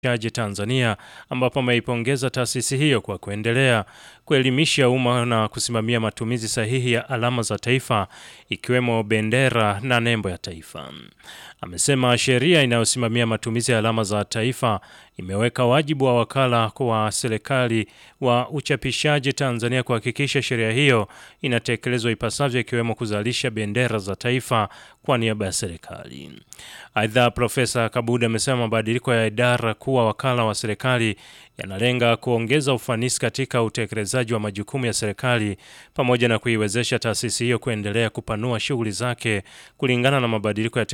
chaji Tanzania ambapo ameipongeza taasisi hiyo kwa kuendelea kuelimisha umma na kusimamia matumizi sahihi ya alama za taifa ikiwemo bendera na nembo ya taifa. Amesema sheria inayosimamia matumizi ya alama za taifa imeweka wajibu wa wakala wa serikali wa uchapishaji Tanzania kuhakikisha sheria hiyo inatekelezwa ipasavyo ikiwemo kuzalisha bendera za taifa kwa niaba ya serikali. Aidha, Profesa Kabuda amesema mabadiliko ya idara kuwa wakala wa serikali yanalenga kuongeza ufanisi katika utekelezaji wa majukumu ya serikali pamoja na kuiwezesha taasisi hiyo kuendelea kupanua shughuli zake kulingana na mabadiliko ya